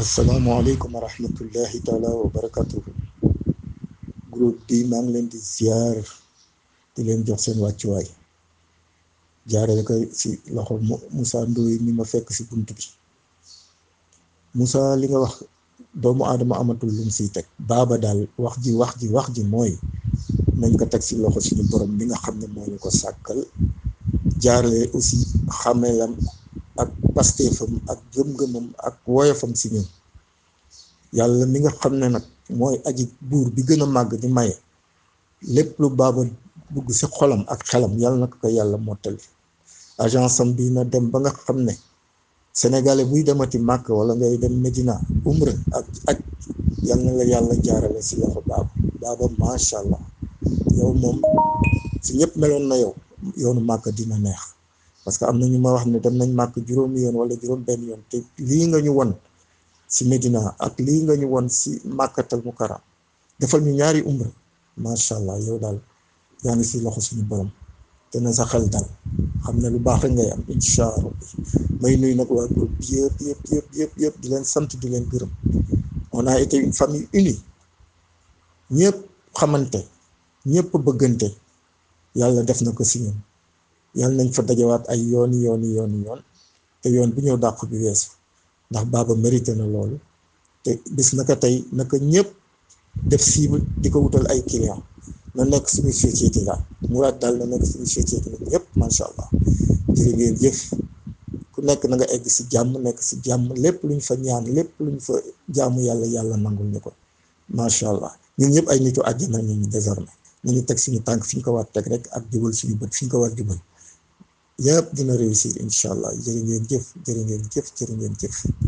asalaamaaleykum wa rahmatullahi taala wa barakatuhu groupe bi maa ngi leen di ziar di leen jox seen wàccuwaay jaarale ko si loxo Moussa Ndoye mi ma fekk si bunt bi Moussa li nga wax doomu aadama amatul lum siy teg baaba daal wax ji wax ji wax ji mooy nañ ko teg si loxo suñu borom bi nga xam ne moo ñu ko sàkkal jaarale aussi xamelam ak pasteefam ak gëm-gëmam ak woyofam si ñun yàlla mi nga xam ne nag mooy aji buur bi gën a màgg di maye lépp lu baaba dugg si xolam ak xelam yàlla na ko ko yàlla mottali agence am bi na dem ba nga xam ne sénégalais buy demati màkk wala ngay dem Medina umra ak aj yal na la yàlla jaarale si loxo baaba baaba macha allah yow moom si ñëpp meloon na yow yoonu màkk dina neex parce que am na ñu ma wax ne dem nañ màkk juróomi yoon wala juróom benn yoon te lii nga ñu won si Medina ak lii nga ñu won si màkkatal mukaram defal ñu ñaari umra macha allah yow daal yaa ngi si loxo suñu borom te na sa xel dal xam ne lu baax rek ngay am incha allah may nuyu nag waa groupe bi yëpp yëpp yëpp yëpp yëpp di leen sant di leen gërëm on a été une famille unie ñëpp xamante ñëpp bëggante yàlla def na ko si ñun yàlla nañ fa dajawaat ay yooni yooni yooni yoon te yoon bu ñëw dàq bi weesu ndax baaba mérité na loolu te bis naka tey naka ñëpp def cible di ko wutal ay client na nekk suñu société daal muraad daal na nekk suñu société la ñëpp macha allah jërë ngeen jëf ku nekk na nga egg si jàmm nekk si jàmm lépp luñ fa ñaan lépp luñ fa jaamu yàlla yàlla nangul ñu ko macha allah ñun ñëpp ay nitu àjjana ñu ñu désormais nañu teg suñu tànk fi ñu ko war teg rek ak jubal suñu bët fi ñu ko war jubal yëpp dina réussir incha allah jërë ngeen jëf jërë ngeen jëf jërë ngeen jëf